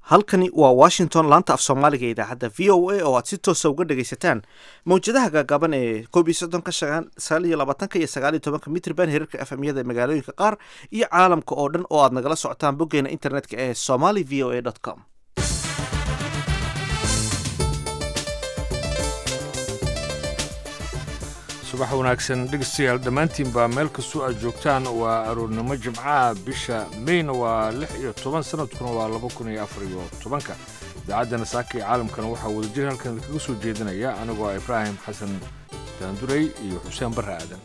halkani waa washington laanta af soomaaliga ee idaacadda v o a oo aad si toosa uga dhagaysataan mawjadaha gaagaaban ee koob iyo soddonka sagaal iyo labaatanka iyo sagaal iyo tobanka mitrban herarka efmyada magaalooyinka qaar iyo caalamka oo dhan oo aad nagala socotaan boggeena internetka ee somali v o a com subax wanaagsan dhegeystayaal dhammaantiinbaa meel kastoo aad joogtaan waa aroornimo jimcaha bisha meyna waa lix iyo toban sanadkuna waa laba kun iyo afar iyo tobanka idaacaddana saaka iyo caalamkana waxaa wadajir halkan idinkaga soo jeedinaya anigoo ah ibraahim xasan daanduray iyo xuseen barre aadan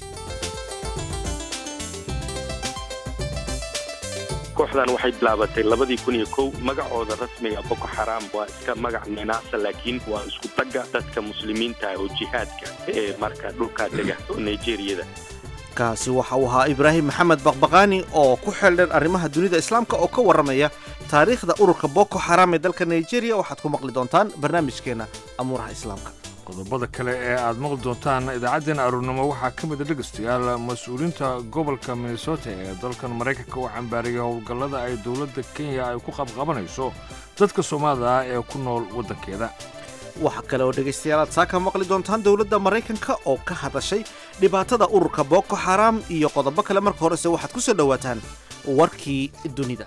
kooxdan waxay bilaabatay labadii kun iyo kow magacooda rasmiga boko xaraam waa iska magac ninaasa laakiin waa isku tagga dadka muslimiinta oo jihaadka ee marka dhulkaa dega oo nigeriyada kaasi waxa uu ahaa ibraahim maxamed baqbaqaani oo ku xeeldheer arrimaha dunida islaamka oo ka warramaya taariikhda ururka boko xaraam ee dalka nigeria waxaad ku maqli doontaan barnaamijkeenna amuuraha islaamka qodobada kale ee aad maqli doontaan idaacaddeenna aroornimo waxaa ka mid a dhegaystayaal mas-uuliinta gobolka minnesota ee dalkan maraykanka oo cambaariyay howlgallada ay dowladda kenya ay ku qabqabanayso dadka soomaalida ah ee ku nool waddankeeda waxa kale oo dhegaystayaal aad saaka maqli doontaan dowladda maraykanka oo ka hadashay dhibaatada ururka boko xaraam iyo qodobo kale marka horese waxaad ku soo dhowaataan warkii dunida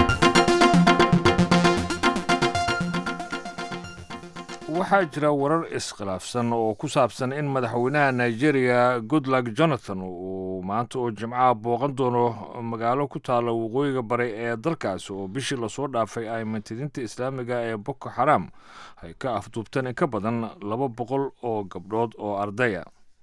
waxaa jira warar iskhilaafsan oo ku saabsan in madaxweynaha nigeria goodluck jonathan uu maanta oo jimcaha booqan doono magaalo ku taalla waqooyiga bare ee dalkaasi oo bishii lasoo dhaafay ay mantidinta islaamiga ee boko xaraam ay ka afduubteen in ka badan laba boqol oo gabdhood oo ardaya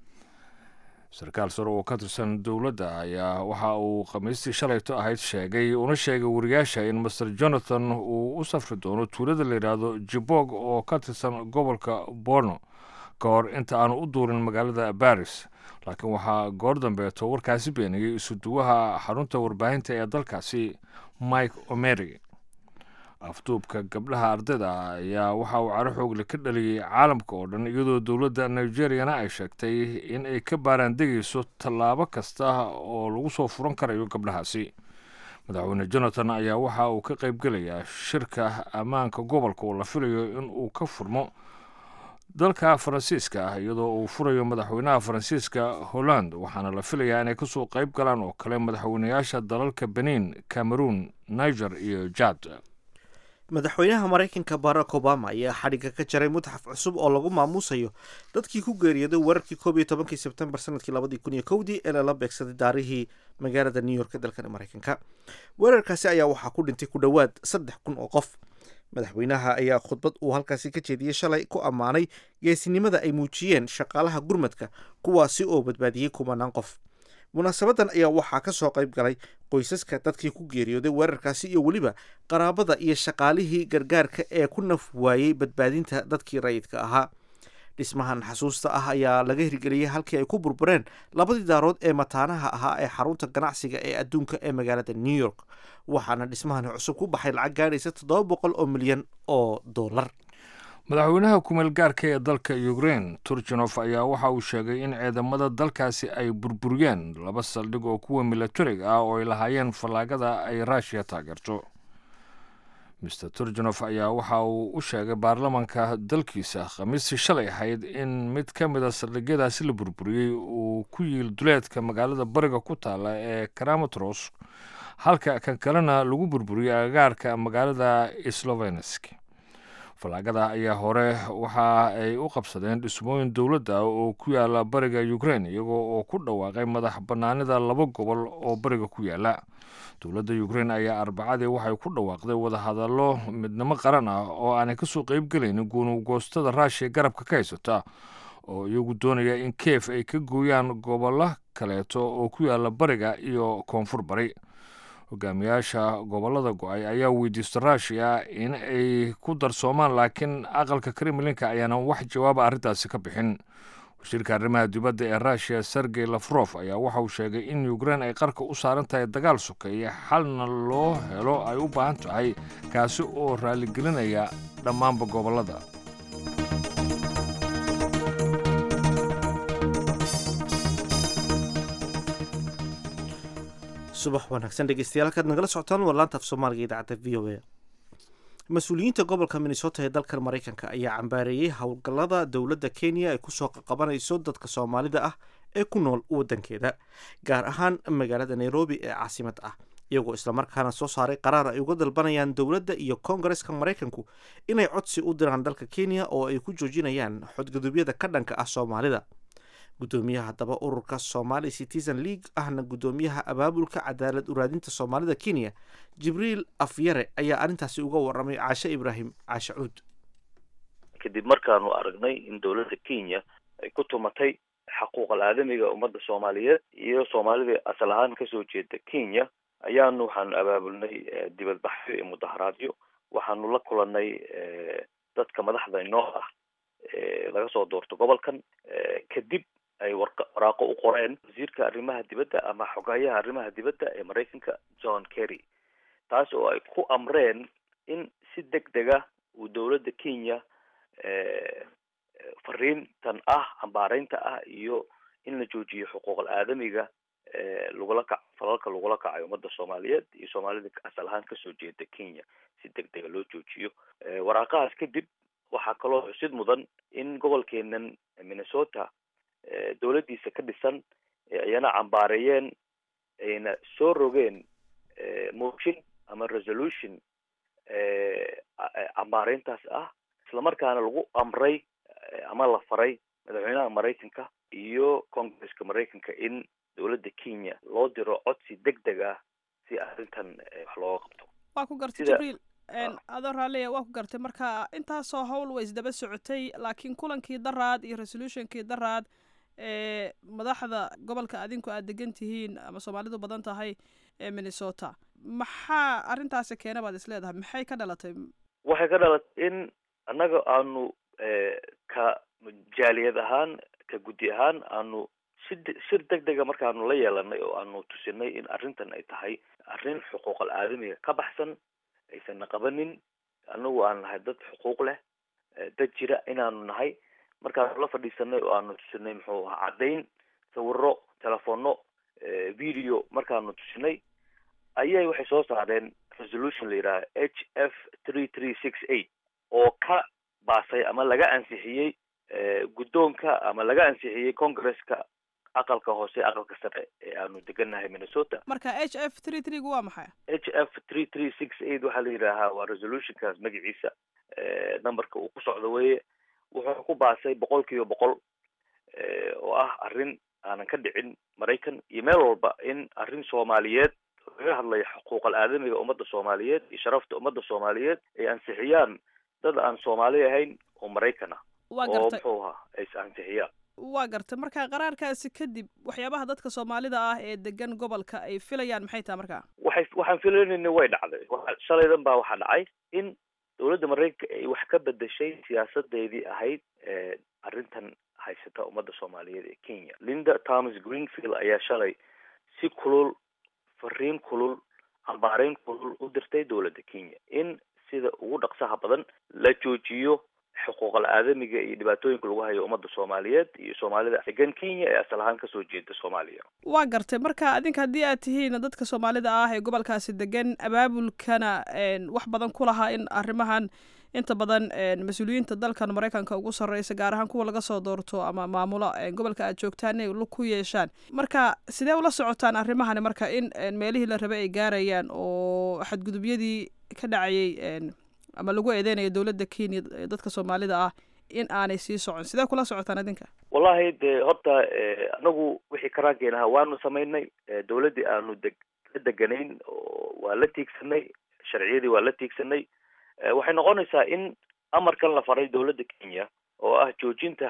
sarkaal sare oo ka tirsan dowladda ayaa waxa uu khamiistii shalayto ahayd sheegay una sheegay wariyaasha in master jonathan uu u safri doono tuulada layidhaahdo jibog oo ka tirsan gobolka borno ka hor inta aanu u duurin magaalada baris laakiin waxaa goor dambeeto warkaasi beeniyey isuduwaha xarunta warbaahinta ee dalkaasi mike omery afduubka gabdhaha ardayda ayaa waxa uu caro xoogle ka dhaliyey caalamka oo dhan iyadoo dowladda nigeriyana ay sheegtay in ay ka baaraan degayso tallaabo kasta oo lagu soo furan karayo gabdhahaasi madaxweyne jonathan ayaa waxa uu ka qaybgelayaa shirka ammaanka gobolka oo la filayo in uu ka furmo dalka faransiiska ah iyadoo uu furayo madaxweynaha faransiiska holland waxaana la filayaa inay kasoo qayb galaan oo kale madaxweynayaasha dalalka benin cameroon niger iyo jad madaxweynaha maraykanka barack obama ayaa xadhigga ka jaray mutaxaf cusub oo lagu maamuusayo dadkii ku geeriyooday weerarkii koob iyo tobankii sebtembar sanadkii labadii kun iyo kowdii ee lala beegsaday daarihii magaalada new york ee dalkan maraykanka weerarkaasi ayaa waxaa ku dhintay ku dhowaad saddex kun oo qof madaxweynaha ayaa khudbad uu halkaasi ka jeediyey shalay ku ammaanay geesinimada ay muujiyeen shaqaalaha gurmadka kuwaasi oo badbaadiyey kumanaan qof munaasabadan ayaa waxaa ka soo qayb galay qoysaska dadkii ku geeriyooday weerarkaasi iyo weliba qaraabada iyo shaqaalihii gargaarka ee ku naf waayey badbaadinta dadkii rayidka ahaa dhismahan xasuusta ah ayaa laga hirgeliyey halkii ay ku burbureen labadii daarood ee mataanaha ahaa ee xarunta ganacsiga ee adduunka ee magaalada new york waxaana dhismahani cusub ku baxay lacag gaadhaysa toddoba boqol oo milyan oo dollar madaxweynaha kumeel gaarka ee dalka ukrein turjanof ayaa waxa uu sheegay in ciidamada dalkaasi ay burburiyeen laba saldhig oo kuwa milatariga ah oo ay lahaayeen fallaagada ay ruushiya taageerto master turjanof ayaa waxa uu u sheegay baarlamanka dalkiisa khamiistii shalay ahayd in mid ka mid a saldhigyadaasi la burburiyey uu ku yiil duleedka magaalada bariga ku taalla ee karamatros halka kan kalena lagu burburiyey agagaarka magaalada slovenesk fallaagada ayaa hore waxa ay u qabsadeen dhismooyin dowladda oo ku yaala bariga ukrein iyagoo oo ku dhawaaqay madax bannaanida laba gobol oo bariga ku yaala dowladda ukrein ayaa arbacadii waxay ku dhawaaqday wadahadallo midnimo qaran ah oo aanay kasoo qeybgelaynin guunugoostada raashiya garabka ka haysata oo iyagu doonaya in keef ay ka gooyaan gobollo kaleeto oo ku yaala bariga iyo koonfur bari hogaamiyaasha gobolada go-ay ayaa weydiista ruushiya in ay ku darsoomaan laakiin aqalka kremlinka ayaanan wax jawaaba arrintaasi ka bixin wasiirka arrimaha dibadda ee ruushiya sergey lafrof ayaa waxa uu sheegay in ukrein ay qarka u saaran tahay dagaal sokeeye xalna loo helo ay u baahan tahay kaasi oo raaligelinaya dhammaanba gobollada subax wanaagsan dhegeystayaal halkaad nagala socotaan waa laanta af soomaaliga idaacadda v o a mas-uuliyiinta gobolka minnesota ee dalkan maraykanka ayaa cambaareeyey howlgallada dowladda kenya ay kusoo qaqabanayso dadka soomaalida ah ee ku nool waddankeeda gaar ahaan magaalada nairobi ee caasimad ah iyagoo islamarkaana soo saaray qaraar ay uga dalbanayaan dowladda iyo koongareska maraykanku inay codsi u diraan dalka kenya oo ay ku joojinayaan xodgudubyada ka dhanka ah soomaalida gudoomiyaha haddaba ururka somali citizen league ahna gudoomiyaha abaabulka cadaalad uraadinta soomaalida kenya jibriil afyare ayaa arrintaasi uga waramay caashe ibraahim caashe cuud kadib markaanu aragnay in dowladda kenya ay ku tumatay xaquuqal aadamiga ummadda soomaaliyeed iyo soomaalida asal ahaan kasoo jeeda kenya ayaanu waxaanu abaabulnay dibadbaxyo iyo mudaharaadyo waxaanu la kulanay dadka madaxda inoo ah laga soo doorto gobolkan kadib ay waraaqo u qoreen wasiirka arrimaha dibadda ama xogayaha arrimaha dibadda ee maraykanka john kerry taas oo ay ku amreen in si deg dega uu dowladda kenya fariintan ah ambaareynta ah iyo in la joojiyo xuquuqal aadamiga lagula kac falalka lagula kacayo ummadda soomaaliyeed iyo soomaalida asal ahaan kasoo jeeda kenya si deg dega loo joojiyo waraaqahaas kadib waxaa kaloo xusid mudan in gobolkeenan minnesota dowladdiisa ka dhisan ayana cambaareeyeen ayna soo rogeen motion ama resolution cambaareyntaas ah islamarkaana lagu amray ama la faray madaxweynaha maraykanka iyo congresska maraykanka in dowladda kenya loo diro codsi deg deg ah si arrintan wax looga qabto waa ku gartay jibriil adoo raalliya waa ku gartay marka intaasoo howl way isdaba socotay laakiin kulankii daraad iyo resolutionkii daraad ee madaxda gobolka adinku aad degan tihiin ama soomaalidu badan tahay ee minnesota maxaa arrintaasi keena baad is leedahay maxay ka dhalatay waxay ka dhalatay in annaga aanu ka jaaliyad ahaan ka guddi ahaan aanu si shir deg dega markaanu la yeelanay oo aanu tusinay in arrintan ay tahay arrin xuquuqal aadamiga ka baxsan aysanna qabanin anagu aan nahay dad xuquuq leh dad jira inaanu nahay markaanu la fadhiisanay oo aanu tusinay muxuu ahaa caddayn sawiro telefono video markaanu tusinay ayay waxay soo saareen resolution la yidhaha h f three three six eight oo ka baasay ama laga ansixiyey guddoonka ama laga ansixiyey congresska aqalka hoose aqalka sare ee aanu degannahay minnesota marka h f three three gu waa maxay h f three three six eight waxaa la yidhaahaa waa resolutionkaas magaciisa numberka uu ku socdo weye wuxuu ku baasay boqol kiiba boqol oo ah arrin aanan ka dhicin maraykan iyo meel walba in arrin soomaaliyeed laga hadlayo xuquuqal aadamiga ummadda soomaaliyeed iyo sharafta ummadda soomaaliyeed ay ansixiyaan dad aan soomaali ahayn oo maraykan ah waa oo gartay muxuu ahaa ay is ansixiyaan waa gartay marka qaraarkaasi kadib waxyaabaha dadka soomaalida ah ee degan gobolka ay filayaan maxay tahay markaa waxay waxaan filanayna way dhacday waxa shalaydan baa waxaa dhacay in dowladda maraykanka ay wax ka bedeshay siyaasadeedii ahayd arrintan haysata ummadda soomaaliyeed ee kenya linda thomas greenfield ayaa shalay si kulul fariin kulul ambaareyn kulul u dirtay dowladda kenya in sida ugu dhaqsaha badan la joojiyo xuquuqal aadamiga iyo dhibaatooyinka lagu hayo ummadda soomaaliyeed iyo soomaalida degan kenya ee asal ahaan kasoo jeeda soomaaliya waa gartay marka adinka haddii aad tihiin dadka soomaalida ah ee gobolkaasi degan abaabulkana wax badan ku lahaa in arrimahan inta badan mas-uuliyiinta dalkan maraykanka ugu sarreysa gaar ahaan kuwa laga soo doorto ama maamulo gobolka aad joogtaan inay ku yeeshaan marka sidee ula socotaan arrimahani marka in meelihii la rabay ay gaarayaan oo xadgudubyadii ka dhacayay ama lagu eedeynayo dowladda kenya ee dadka soomaalida ah in aanay sii socon sidee kula socotaan idinka wallahi dee horta anagu wixii karaankeena ahaa waanu samaynay dowladdii aanu deg la deganayn oo waa la tiigsanay sharciyadii waa la tiigsanay waxay noqonaysaa in amarkan la faray dowladda kenya oo ah joojinta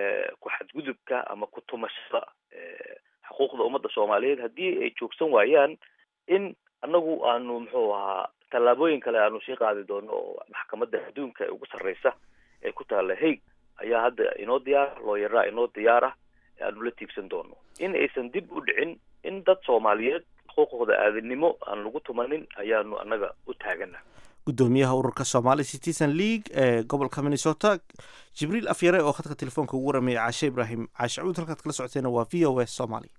ku xadgudubka ama ku tumashada xuquuqda ummadda soomaaliyeed haddii ay joogsan waayaan in anagu aanu muxuu ahaa tallaabooyin kale aanu sii qaadi doono oo maxkamadda adduunka ee ugu sarreysa ee ku taalla haig ayaa hadda inoo diyaara looyaraa inoo diyaara aanu la tiigsan doono in aysan dib u dhicin in dad soomaaliyeed xuquuqooda aadanimo aan lagu tumanin ayaanu annaga u taagana gudoomiyaha ururka somali citizen league ee gobolka minnesota jibriil afyare oo khadka telefoonka ugu warameeyay caashe ibraahim caashe cuud halkaad kala socoteena waa v o a somaly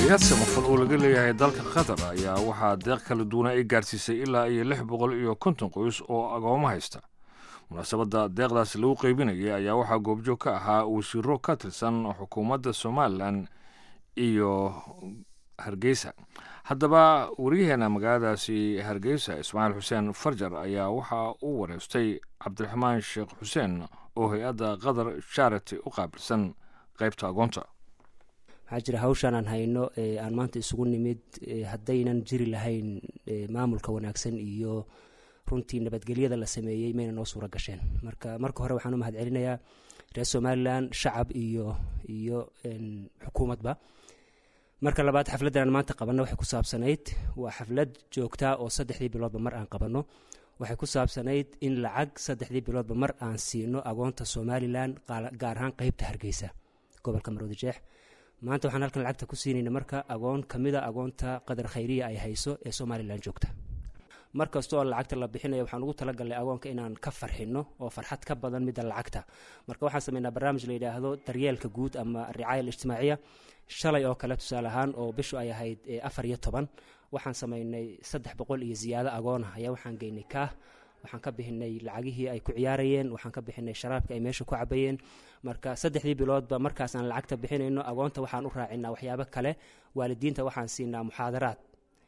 hay-ad samafal oo laga leeyahay dalka qatar ayaa waxaa deeq kala duwana ay gaarsiisay ilaa iyo lix boqol iyo konton qoys oo agoomo haysta munaasabadda deeqdaasi lagu qeybinayay ayaa waxaa goobjoog ka ahaa wasiiro ka tirsan xukuumadda somalilan iyo hargeysa haddaba wariyaheena magaaladaasi hargeysa ismaaciil xuseen farjar ayaa waxa uu wareystay cabdiraxmaan sheekh xuseen oo hay-adda qatar charity u qaabilsan qaybta agoonta waxaa jira hawshaan aan hayno aan maanta isugu nimid haddaynan jiri lahayn maamulka wanaagsan iyo runtii nabadgelyada la sameeyey mayna noo suura gasheen marka marka hore waxaan u mahad celinayaa reer somalilan shacab iyo iyo xukuumadba marka labaad xafladdan aan maanta qabanno waxay ku saabsanayd waa xaflad joogtaa oo saddexdii biloodba mar aan qabanno waxay ku saabsanayd in lacag saddexdii biloodba mar aan siino agoonta somalilan gaar ahaan qeybta hargeysa gobolka maroodi jeex maanta waxaan halkan lacagta ku siinayna marka agoon ka mida agoonta qadar khayriya ay hayso ee somalilan joogta mar kasta oo lacagta la bixinaya waxaan ugu talagalnay agoonka inaan ka farxino oo farxad ka badan midda lacagta marka waxaan sameynaa barnaamij la yidhaahdo daryeelka guud ama ricaaya alijtimaaciya shalay oo kale tusaale ahaan oo bishu ay ahayd afar iyo toban waxaan sameynay saddex boqol iyo ziyaado agoona ayaa waxaan geynay kaah waxaan ka bixinay lacagihii ay ku ciyaarayeen waxaan ka bixinay sharaabka ay meesha ku cabayeen marka saddexdii biloodba markaas aan lacagta bixinayno agoonta waxaan u raacinaa waxyaabo kale waalidiinta waxaan siinaa muxaadaraad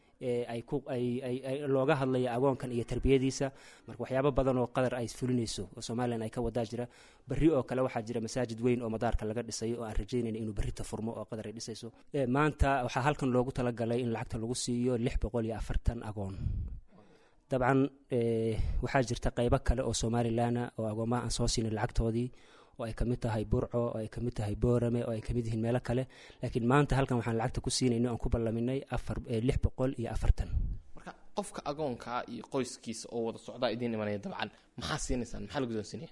ay looga hadlaya agoonkan iyo tarbiyadiisa marka waxyaabo badan oo qadar ay fulinayso oo somalilan ay ka wadaa jira berri oo kale waxaa jira masaajid weyn oo madaarka laga dhisayo oo aan rajaynayna inuu berrita furmo oo qadar ay dhisayso maanta waxaa halkan loogu talagalay in lacagta lagu siiyo lix boqol iyo afartan agoon dabcan waxaa jirta qeybo kale oo somalilana oo agoomaha aan soo siinay lacagtoodii oo ay kamid tahay burco oo ay kamid tahay boorame oo ay kamid yihiin meelo kale laakiin maanta halkan waxaan lacagta ku siinayna aan ku ballaminay afar lix boqol iyo afartan marka qofka agoonka iyo qoyskiisa oo wada socdaa idiin imanaya dabcan maxaa siinaysaan maxaa la guddoonsiinaya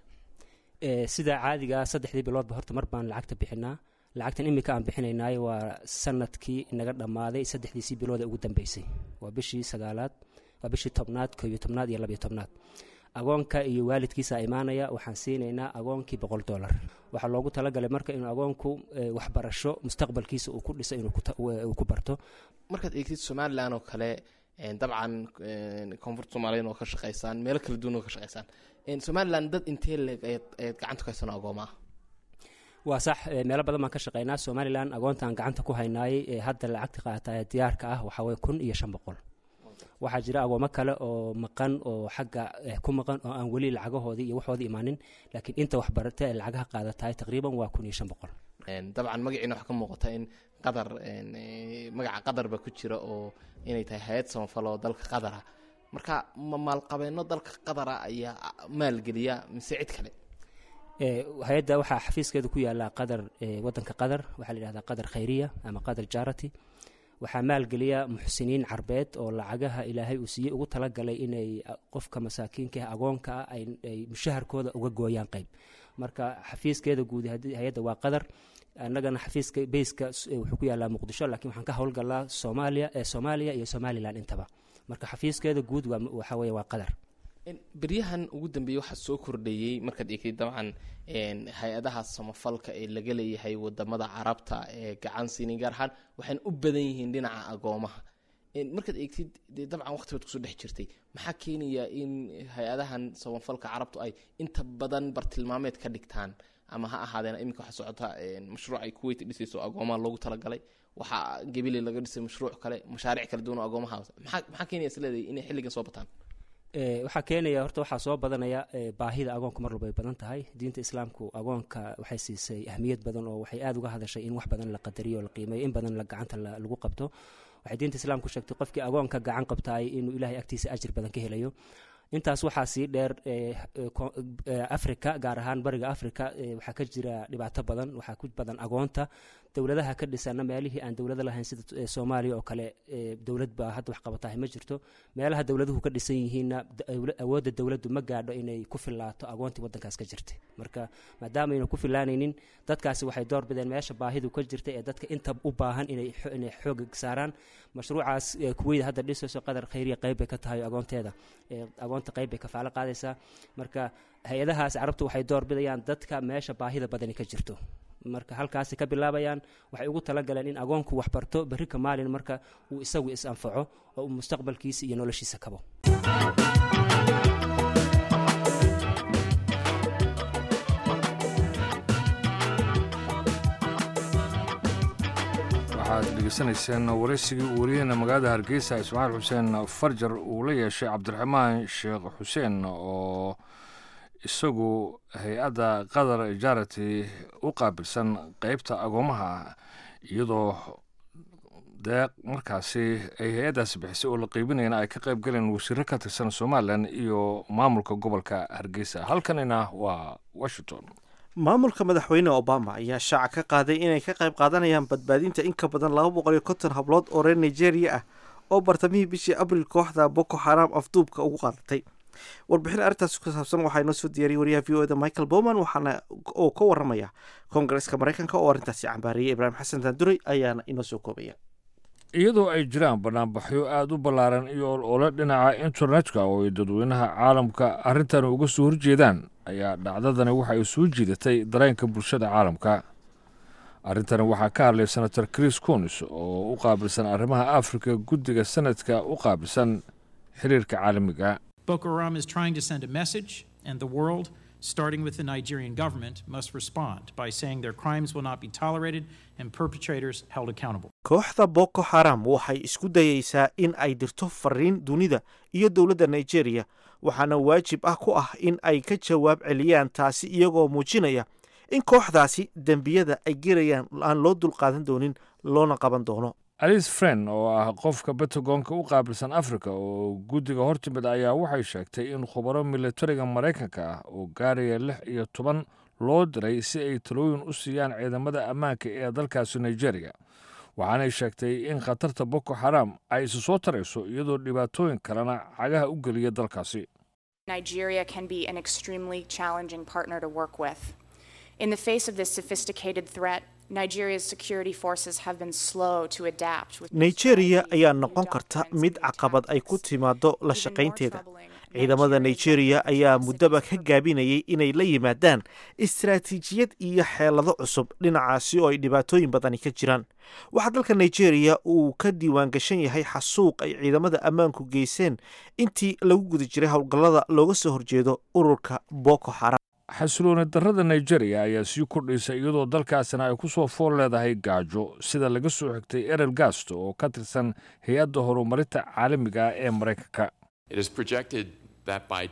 sida caadiga saddexdii biloodba horta mar baan lacagta bixinaa lacagtan imika aan bixinaynaay waa sanadkii naga dhammaaday saddexdiisii bilood ee ugu dambeysay waa bishii sagaalaad waa bishii tobnaad koo iyo tobnaad iyo labiyo tobnaad agoonka iyo waalidkiisa imaanaya waxaan siinaynaa agoonkii boqol dolar waxaa loogu talagalay marka inuu agoonku waxbarasho mustaqbalkiisa uu ku dhiso inuu ku barto markaad eegtid somalilan oo kale dabcan koonfurta soomaaliyad oo ka shaqeysaan meelo kala duwan oo ka shaqeysaan somalilan dad intee leeg ayaad gacanta ku haysano agoomaa waa sax meelo badan baan ka shaqeynaa somalilan agoontaan gacanta ku haynaayay hadda lacagta qaata ee diyaarka ah waxaa waye kun iyo shan boqol waxaa jira agoomo kale oo maqan oo xagga ku maqan oo aan weli lacagahoodii iyo waxoodii imaanin laakiin inta waxbarata ee lacagaha qaadatahay taqriiban waa kun iyo shan boqol dabcan magaciina waxaa ka muuqata in qadar magaca qadarba ku jira oo inay tahay hay-ad samafal oo dalka qadara marka ma maalqabeeno dalka qadara ayaa maalgeliya mise cid kale hay-adda waxaa xafiiskeeda ku yaala qadar wadanka qadar waxaa la yihahdaa qadar khayriya ama qadar jarity waxaa maalgeliya muxsiniin carbeed oo lacagaha ilaahay uu siiyey ugu talagalay inay qofka masaakiinka ah agoonka ah ay mushaharkooda uga gooyaan qeyb marka xafiiskeeda guud hay-adda waa qadar annagana xafiiska beyska wuxuu ku yaalaa muqdisho laakiin waxaan ka howlgalaa soomaaliya ee soomaaliya iyo somalilan intaba marka xafiiskeeda guud waxa weye waa qadar beryahan ugu dambeeyey waxaa soo kordhayey markaad eegtay dabcan hay-adaha samafalka ee laga leeyahay wadamada carabta ee gacan siinin gaar ahaan waxayna u badan yihiin dhinaca agoomaha markaad eegtid dee dabcan waqti baad kusoo dhex jirtay maxaa keenaya in hay-adahan samafalka carabtu ay inta badan bartilmaameed ka dhigtaan ama ha ahaadeen iminka waxaa socota mashruuc ay kuweyt dhisayso agoomaha loogu talagalay waxaa gebile laga dhisay mashruuc kale mashaariic kala duwan oo agoomaha maxaa keenaya isleedahay inay xilligan soo bataan waxaa keenaya horta waxaa soo badanaya baahida agoonka mar walba ay badan tahay diinta islaamku agoonka waxay siisay ahmiyad badan oo waxay aada uga hadashay in wax badan la qadariyo o la qiimeeyo in badan gacanta lagu qabto waxay diinta islaamku sheegtay qofkii agoonka gacan qabtaay inuu ilahay agtiisa ajir badan ka helayo intaas waxaa sii dheer africa gaar ahaan bariga africa waxaa ka jira dhibaato badan waxaa ku badan agoonta dowladaha ka dhisana meelihii aan dowlada lahayn sida soomaaliya oo kale dowlad baa hadda wax qabatahay ma jirto meelaha dowladuhu ka dhisan yihiinna awoodda dowladdu ma gaadho inay ku filaato agoontii wadankaas ka jirtay marka maadaamaayna ku filaanaynin dadkaasi waxay door bideen meesha baahidu ka jirta ee dadka inta u baahan inay xooga saaraan mashruucaas kuweyda hadda dhisayso qadar khayriya qeyb bay ka tahay agoonteeda agoonta qeyb bay kafaalo qaadaysaa marka hay-adahaas carabtu waxay door bidayaan dadka meesha baahida badani ka jirto marka halkaasi ka bilaabayaan waxay ugu talagaleen in agoonku wax barto berri ka maalin marka uu isagu is anfaco oo uu mustaqbalkiisa iyo noloshiisa kabo waxaad dhegeysanayseen waraysigii uu wariyeyna magaalada hargeysa ismaaciil xuseen farjar uu la yeeshay cabdiraxmaan sheekh xuseen oo isagu hay-adda qatar ijaarati u qaabilsan qeybta agoomaha iyadoo deeq markaasi ay hay-addaasi bixisay oo la qeybinayana ay ka qayb galeen wasiiro ka tirsan somalilan iyo maamulka gobolka hargeysa halkanina waa washington maamulka madaxweyne obama ayaa shaaca ka qaaday inay ka qayb qaadanayaan badbaadinta in ka badan laba boqol iyo konton hablood oo reer nigeria ah oo bartamihii bishii abril kooxda boko xaram afduubka ugu qaadatay warbixin arrintaas ku saabsan waxaa inoo soo diyaariyay wariyaha v o eda michael bowman waxaana oo ka waramaya koongareeska maraykanka oo arrintaasi cambaariyay ibraahim xasan daanduray ayaana inoo soo koobaya iyadoo ay jiraan banaanbaxyo aada u ballaaran iyo olole dhinaca internetka oo ay dadweynaha caalamka arrintan uga soo horjeedaan ayaa dhacdadani waxa ay soo jiidatay dareenka bulshada caalamka arrintani waxaa ka hadlay senator chris conis oo u qaabilsan arrimaha afrika guddiga sanadka u qaabilsan xiriirka caalamiga Boko Haram is trying to send a message, and the world, starting with the Nigerian government, must respond by saying their crimes will not be tolerated and perpetrators held accountable. kooxda boko xaram waxay isku dayeysaa in ay dirto fariin dunida iyo dowladda nigeria waxaana waajib ah ku ah in ay ka jawaab celiyaan taasi iyagoo muujinaya in kooxdaasi dembiyada ay gerayaan aan loo dulqaadan doonin loona qaban doono alice fren oo ah qofka batagoonka u qaabilsan afrika oo guddiga hortimid ayaa waxay sheegtay in khubaro militariga maraykanka ah oo gaaraya lix iyo toban loo diray si ay talooyin u siiyaan ciidamada ammaanka ee dalkaasi nigeria waxaanay sheegtay in khatarta boko xaram ay isu soo tarayso iyadoo dhibaatooyin kalena cagaha u geliya dalkaasi Nigeria can be an extremely challenging partner to work with. In the face of this sophisticated threat, Nigeria's security forces have been slow to adapt. with nigeria strategies, ayaa new noqon karta doctrines, mid new caqabad ay ku tactics. timaado la Even more shaqaynteeda troubling, ciidamada nigeria Nigeria's ayaa own muddaba ka capacities gaabinayay inay la yimaadaan istaraatiijiyad iyo xeelado cusub dhinacaasi oo ay dhibaatooyin badani ka jiraan waxaa dalka nigeria uu ka diiwaan gashan yahay xasuuq ay ciidamada ammaanku geyseen intii lagu guda jiray howlgallada looga soo horjeedo ururka boko xaram xasilooni darrada nigeria ayaa sii kordhaysa iyadoo dalkaasina ay ku soo fool leedahay gaajo sida laga soo xigtay erel gasto oo ka tirsan hay-adda horumarinta caalamiga ah ee maraykanka It is projected that by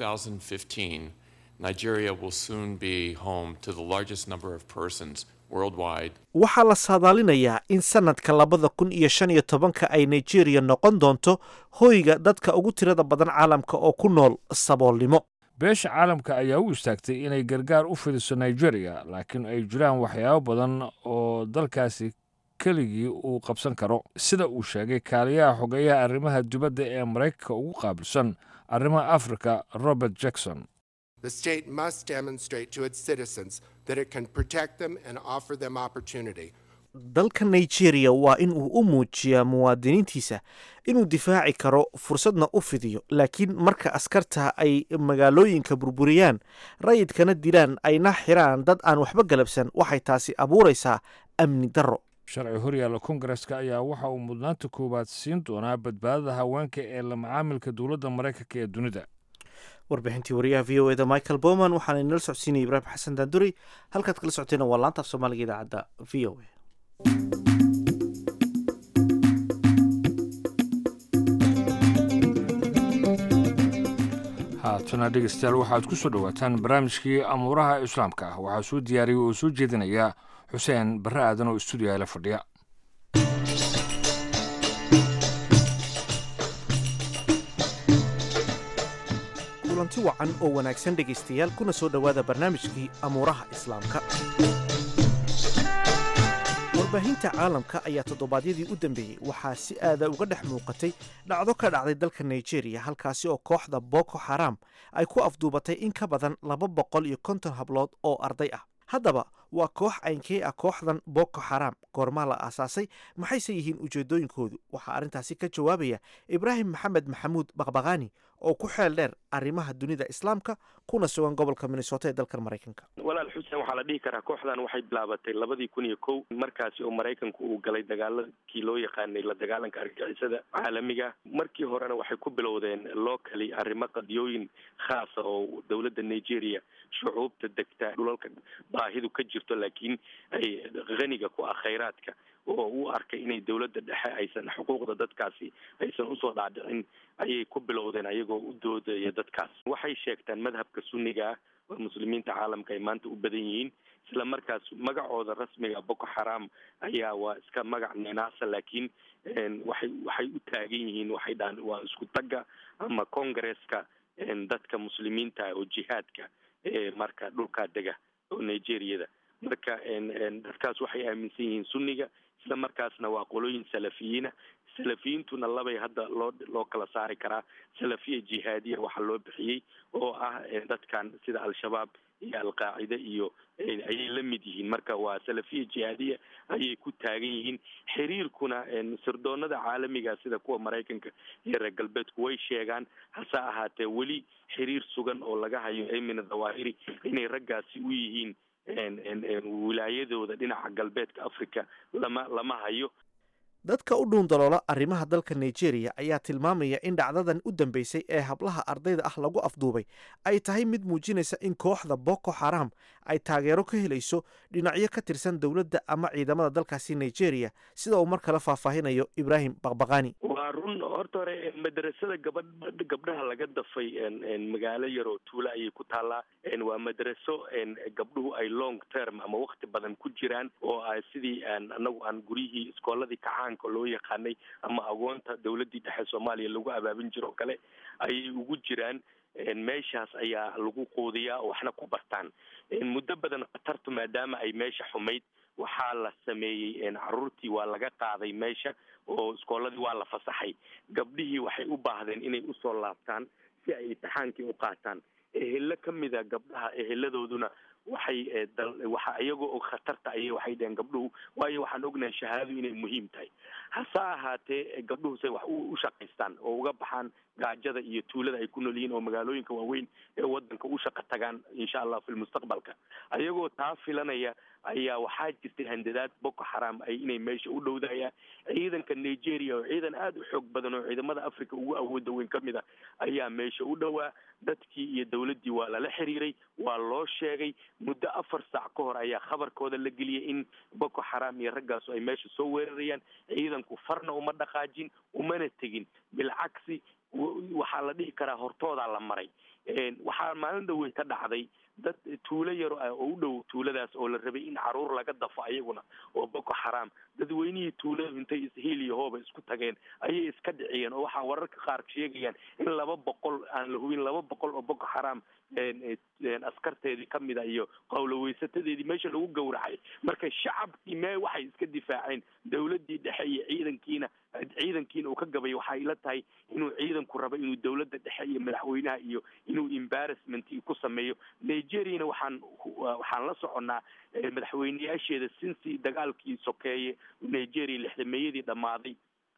2015, Nigeria will soon be home to the largest number of persons worldwide waxaa la saadaalinayaa in sanadka labada kun iyo shan iyo tobanka ay nigeria noqon doonto hoyga dadka ugu tirada badan caalamka oo ku nool saboolnimo beesha caalamka ayaa u istaagtay inay gargaar u fidiso nigeria laakiin ay jiraan waxyaabo badan oo dalkaasi keligii uu qabsan karo sida uu sheegay kaaliyaha xogeeyaha arrimaha dibadda ee maraykanka ugu qaabilsan arrimaha afrika robert jackson The state must demonstrate to its citizens that it can protect them and offer them opportunity. dalka nigeria waa in uu u muujiyaa muwaadiniintiisa inuu difaaci karo fursadna u fidiyo laakiin marka askarta ay magaalooyinka burburiyaan rayidkana dilaan ayna xiraan dad aan waxba galabsan waxay taasi abuuraysaa amni darro sharci horyaalla kongareska ayaa waxa uu mudnaanta koowaad siin doonaa badbaadada haweenka ee la macaamilka dowladda maraykanka ee dunida warbixintii wariyaha v o eda michael bowman waxaana inala socodsiinaya ibraahim xasan daanduri halkaad kala socoteena waa laanta af soomaaliga idaacadda v o a haatana dhegeystayaal waxaad ku soo dhowaataan barnaamijkii amuuraha islaamka ah waxaa soo diyaariyey oo soo jeedinaya xuseen barre aadan oo stuudiyaha la fadhiya kulanti wacan oo wanaagsan dhegaystayaal kuna soo dhowaada barnaamijkii amuuraha islaamka warbaahinta caalamka ayaa toddobaadyadii u dambeeyey waxaa si aada uga dhex muuqatay dhacdo ka dhacday dalka nigeria halkaasi oo kooxda boko xaram ay ku afduubatay in ka badan laba boqol iyo konton hablood oo arday ah haddaba waa koox aynkee ah kooxdan boko xaram goormaa la aasaasay maxayse yihiin ujeedooyinkoodu waxaa arrintaasi ka jawaabaya ibraahim maxamed maxamuud baqbaqaani oo ku xeel dheer arrimaha dunida islaamka kuna sugan gobolka minnesota ee dalkan maraykanka walaal xuseen waxaa la dhihi karaa kooxdan waxay bilaabatay labadii kun iyo kow markaasi oo maraykanku uu galay dagaaladkii loo yaqaanay la dagaalanka argagixisada caalamiga markii horena waxay ku bilowdeen locally arrimo qadiyooyin khaasa oo dowladda nigeria shucuubta degta dhulalka baahidu ka jirto laakiin ay haniga ku ah khayraadka oo u arkay inay dowladda dhexe aysan xuquuqda dadkaasi aysan usoo dhaadhicin ayay ku bilowdeen ayagoo u doodaya dadkaas waxay sheegtaan madhabka sunniga ah oo muslimiinta caalamka ay maanta u badan yihiin isla markaas magacooda rasmiga boko xaram ayaa waa iska magac ninaasa laakiin waxay waxay u taagan yihiin waxay dhahan waa isku tagga ama congresska dadka muslimiinta oo jihaadka marka dhulkaa dega oo nigeriyada marka dadkaas waxay aaminsan yihiin sunniga isla markaasna waa qolooyin salafiyiina salafiyiintuna labay hadda loo loo kala saari karaa salafiya jihaadiya waxaa loo bixiyey oo ah dadkan sida al-shabaab iyo al-qaacida iyo ayay la mid yihiin marka waa salafiya jihaadiya ayay ku taagan yihiin xiriirkuna sirdoonada caalamiga sida kuwa maraykanka iyo reer galbeedku way sheegaan hase ahaatee weli xiriir sugan oo laga hayo emina dhawahiri inay raggaasi u yihiin wilaayadooda dhinaca galbeedka africa lama lama hayo dadka u dhuundaloola arrimaha dalka nigeria ayaa tilmaamaya in dhacdadan u dambeysay ee hablaha ardayda ah lagu afduubay ay tahay mid muujinaysa in kooxda boko xaram ay taageero ka helayso dhinacyo ka tirsan dowladda ama ciidamada dalkaasi nigeria sida uu mar kale faahfaahinayo ibraahim baqbaqani waa run horta hore madrasada gabadh gabdhaha laga dafay magaalo yar oo tuula ayay ku taallaa waa madraso gabdhuhu ay long term ama wakti badan ku jiraan oo a sidii anagu aan guryihii iskooladii kacaanka loo yaqaanay ama agoonta dowladdii dhexe soomaaliya lagu abaabin jiro o kale ayay ugu jiraan meeshaas ayaa lagu quudiyaa oo waxna ku bartaan muddo badan khatartu maadaama ay meesha xumayd waxaa la sameeyey caruurtii waa laga qaaday meesha oo iskooladii waa la fasaxay gabdhihii waxay u baahdeen inay usoo laabtaan si ay imtixaankii u qaataan ehelo ka mida gabdhaha eheladooduna waxay waxa iyagoo og khatarta ayay waxay dheheen gabdhuhu waayo waxaan ognahay shahaadadu inay muhiim tahay hase ahaatee gabdhuhu say wax u shaqaystaan oo uga baxaan gaajada iyo tuulada ay ku nool yihiin oo magaalooyinka waaweyn ee wadanka u shaqa tagaan insha allah fi lmustaqbalka ayagoo taa filanaya ayaa waxaa jirtay handadaad boko xaram ay inay meesha u dhowdayaan ciidanka nigeria oo ciidan aada u xoog badan oo ciidamada africa ugu awooda weyn ka mid a ayaa meesha u dhowaa dadkii iyo dowladdii waa lala xiriiray waa loo sheegay muddo afar saac ka hor ayaa khabarkooda la geliyay in boko xaram iyo raggaasu ay meesha soo weerarayaan ciidanku farna uma dhaqaajin umana tegin bilcagsi waxaa la dhihi karaa hortoodaa la maray waxaa maalin dhawey ka dhacday dad tuulo yaro ah oo u dhow tuuladaas oo la rabay in caruur laga dafo ayaguna oo boko xaram dadweynihii tuuladu intay ishiil iyo hooba isku tageen ayay iska dhiciyeen oo waxaa wararka qaar sheegayaan in laba boqol aan la hubin laba boqol oo boko xaram askarteedii kamida iyo qowloweysatadeedii meesha lagu gowracay marka shacabkii mee waxay iska difaaceen dowladdii dhexe iyo ciidankiina ciidankiina uu ka gabay waxay ila tahay inuu ciidanku rabo inuu dowladda dhexe iyo madaxweynaha iyo inuu embarrassment ku sameeyo nigeriana waxaan waxaan la soconnaa madaxweyneyaasheeda sinsi dagaalkii sokeeye nigeria lixdameeyadii dhammaaday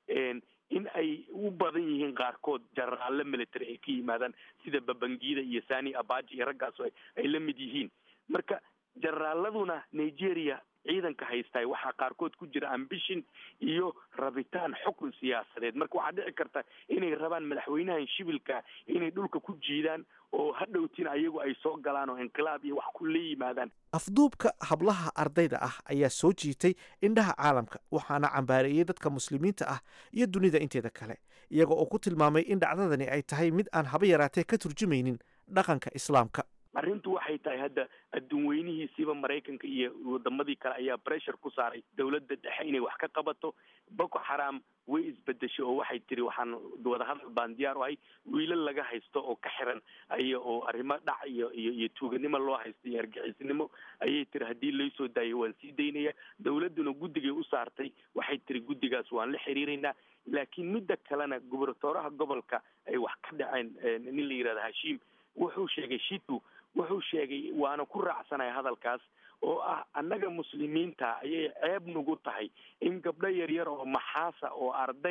in ay u badan yihiin qaarkood jenaraalle military ay ka yimaadaan sida babangida iyo sani abaji iyo raggaas ay la mid yihiin marka jenaraaladuna nigeria ciidanka haystaay waxaa qaarkood ku jira ambition iyo rabitaan xukun siyaasadeed marka waxaa dhici karta inay rabaan madaxweynahan shibilka inay dhulka ku jiidaan oo hadhowtiin ayagu ay soo galaan oo inqilaab iyo wax ku la yimaadaan afduubka hablaha ardayda ah ayaa soo jiitay indhaha caalamka waxaana cambaareeyey dadka muslimiinta ah iyo dunida inteeda kale iyaga oo ku tilmaamay in dhacdadani ay tahay mid aan haba yaraatee ka turjumaynin dhaqanka islaamka arrintu waxay tahay hadda adduun weynihiisiiba maraykanka iyo wadamadii kale ayaa pressure ku saaray dowladda dhexe inay wax ka qabato boko xaram way isbedeshay oo waxay tiri waxaan wadahadal baan diyaar u ahay wiilal laga haysto oo ka xiran aya oo arrimo dhac iyo iyo iyo tuuganimo loo haysto iyo argixisnimo ayay tiri haddii laysoo daayo waan sii daynaya dowladduna guddigay u saartay waxay tiri guddigaas waan la xiriiraynaa laakiin midda kalena gubernatooraha gobolka ay wax ka dhaceen nin la yihahda hashiim wuxuu sheegay shitu wuxuu sheegay waana ku raacsanaya hadalkaas oo ah annaga muslimiinta ayay ceeb nagu tahay in gabdho yaryar oo maxaasa oo ardaya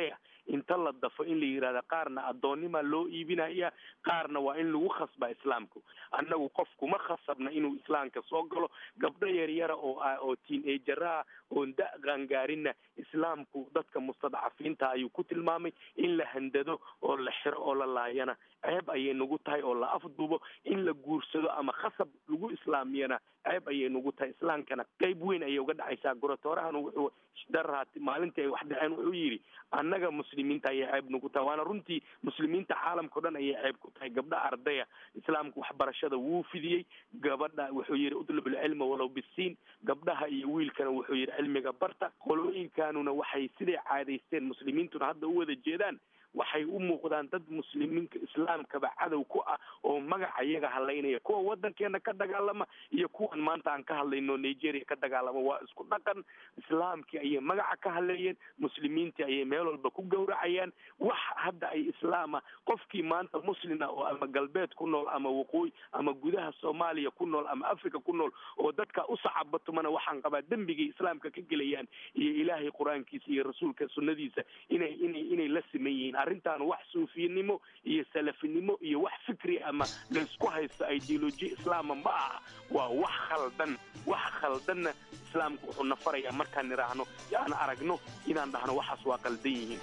inta la dafo in la yidhahda qaarna addoonnima loo iibinaya qaarna waa in lagu khasba islaamku annagu qof kuma khasabna inuu islaamka soo galo gabdho yaryara oo ah oo tiin-ejara ah oon da qaangaarinna islaamku dadka mustadcafiinta ayuu ku tilmaamay in la handado oo la xiro oo la laayana ceeb ayay nagu tahay oo la afduubo in la guursado ama khasab lagu islaamiyana ceeb ayay nagu tahay islaamkana qeyb weyn ayay uga dhacaysaa gorotoorahan wuxuu daraati maalintii ay wax dhaceen wuxuu yidhi annaga muslimiinta ayay ceeb nagu tahay waana runtii muslimiinta caalamkao dhan ayay ceeb ku tahay gabdha ardaya islaamku waxbarashada wuu fidiyey gabadha wuxuu yidhi utlub ilcilma walow bisiin gabdhaha iyo wiilkana wuxuu yidhi cilmiga barta qolooyinkanuna waxay siday caadaysteen muslimiintuna hadda u wada jeedaan waxay u muuqdaan dad muslimiinka islaamkaba cadow ku ah oo magaca iyaga hadlaynaya kuwa wadankeena ka dagaalama iyo kuwan maanta aan ka hadlayno nigeria ka dagaalama waa isku dhaqan islaamkii ayay magaca ka hadleeyeen muslimiintii ayay meel walba ku gowracayaan wax hadda ay islaama qofkii maanta muslina oo ama galbeed ku nool ama waqooyi ama gudaha soomaaliya ku nool ama africa ku nool oo dadka u sacabatumana waxaan qabaa dembigay islaamka ka gelayaan iyo ilaahay qur-aankiisa iyo rasuulka sunnadiisa inay inay inay la siman yihiin arrintan wax suufiyanimo iyo salafinimo iyo wax fikri ama laysku haysto ideoloji islaama ma aha waa wax khaldan wax khaldanna islaamku wuxuu na farayaa markaan nidhaahno aan aragno inaan dhahno waxaas waa qaldan yihiin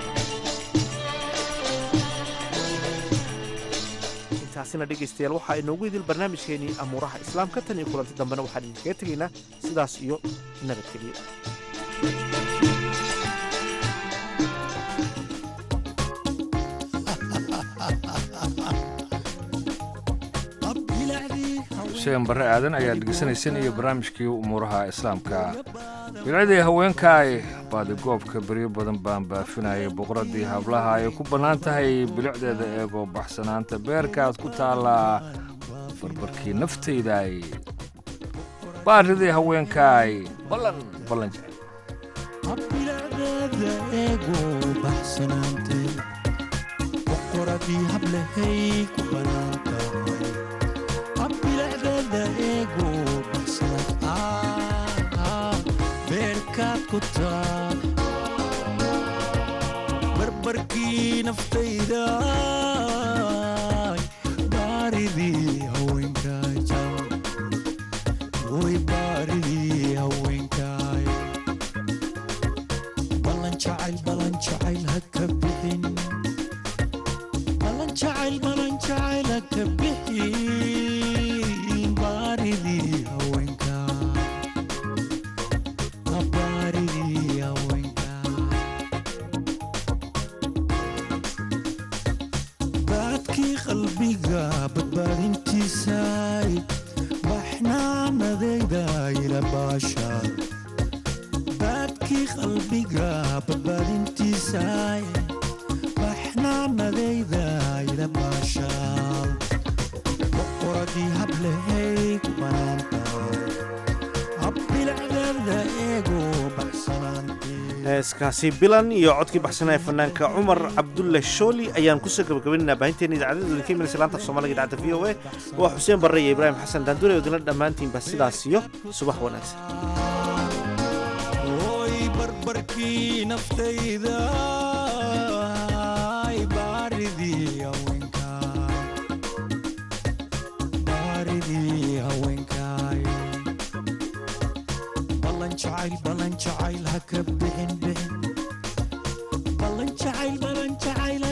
intaasina dhegaystayaal waxaa inoogu idil barnaamijkeenii amuuraha islaamka tan iyo kulanti dambena waxaan idinkaga tegaynaa sidaas iyo nabadgelyo xuseen barre aadan ayaa dhegeysanayseen iyo barnaamijkii umuuraha islaamka bilcadii haweenkaay baadigoobka beryo badan baan baafinayay boqoradii hablaha ay ku bannaan tahay bilicdeeda eegoo baxsanaanta beerkaad ku taallaa barbarkii naftaydaay baaridii haweenkaay ballan ballan jecel boqoradii hablahay ku bannaan tahay abbilicdeeda eego baxsanad beerkaad ku taa barbarkii naftayda baaridii haweenkaay way baaridii haweenkaay ballan jacayl ballan jacayl ha ka bixin ballan jacayl ballan jacayl ha ka bixin baaridii haweenkaay baaridii haweenkaay baadkii qalbiga badbaadintiisay baxnaanadayda ila baashaad baadkii qalbiga badbaadintiisay baxnaanadayda ila baashaal boqoradii hablahay ku banaantahay habbilicdeeda eego baxsanaantee heeskaasi bilan iyo codkii baxsanaa ee fanaanka cumar cabdulle shooli ayaan kusoo gabagabaynaynaa baahinteena idaacadda idinka imanaysa laanta af soomaaliga idaacadda v o a waa xuseen barre iyo ibraahim xasan daandure oo idinla dhammaantiinba sidaas iyo subax wanaagsan oy barbarkii naftayda baaridii haweenkaay baaridii haweenkaay ballan jacayl ballan jacayl ha ka bixin bixin ballan jacayl ballan jacayl ha